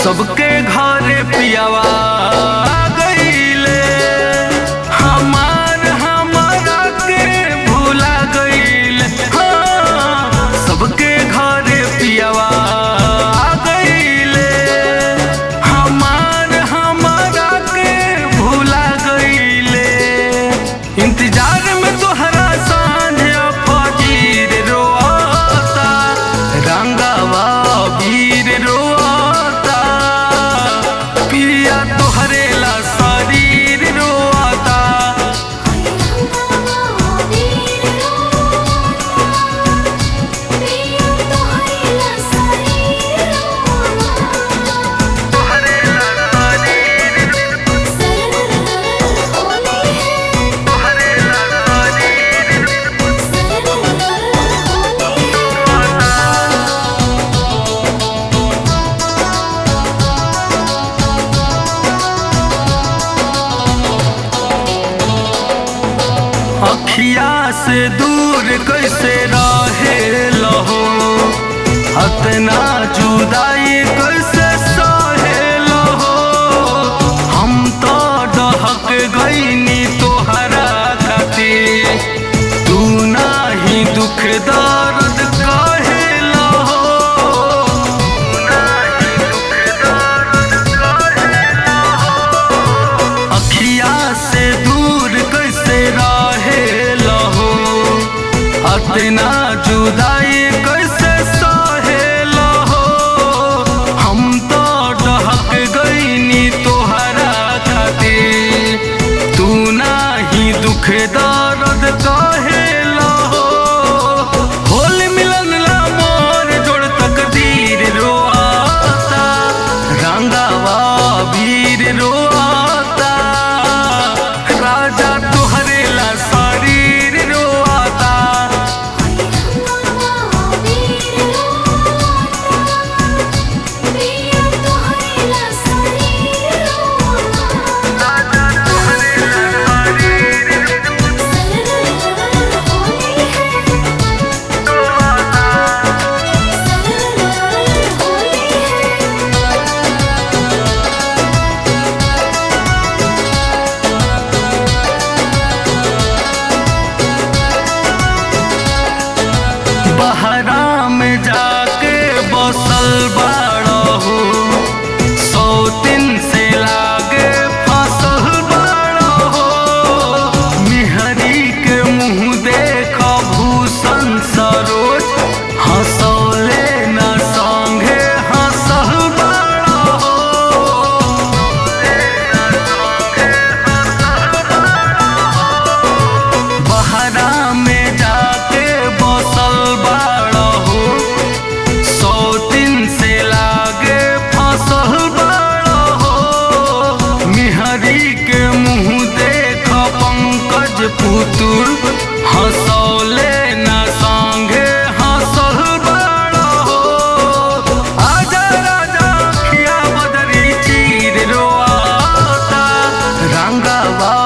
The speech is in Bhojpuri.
सबके घरे पियावा गईले हमार हमारा के भूला गईले हाँ, सबके घरे पियावा गईले हमार हमारा के भूला गईले इंतजार में तोहरा सांझ फजीर रोता रंगावा वीर रोता पिया तोहरे ला शरीर रोता तोहरे ला शरीर तोहरे ला शरीर अखिया से दूर कैसे रहे लहो अतना जुदाई कैसे सहे लहो हम तो डहक गईनी तोहरा खातिर तू नाही दुख दर्द कहे लहो तू नाही दुख दर्द कहे अखिया से दूर कैसे रहे लहो अतना जुदाई कैसे सहे लहो हम तो डहक गईनी तोहरा खातिर तू नाही दुख दर्द कहे लहो होल मिलन ला मोर जोड़ तकदीर रोआता रंगावा वीर रोआता राजा तुहरे ला शरीर रोआता राजा तुहरे ला शरीर रोआता बहरा में जाके बसल बाड़हू सौ दिन से लागे फसल बाड़हू मिहरी के मुंह देख भूषण सरोज हंसौले न संगे हंसल बाड़हू बहरा में जाके बसल बाड़हू सौ दिन से लागे फसल बाड़हू मिहरी के मुंह देख पंकज पुतुर हंसौले न संगे हंसल बाड़हू आजा राजा खिया बदरी चीर रोआता रंगावा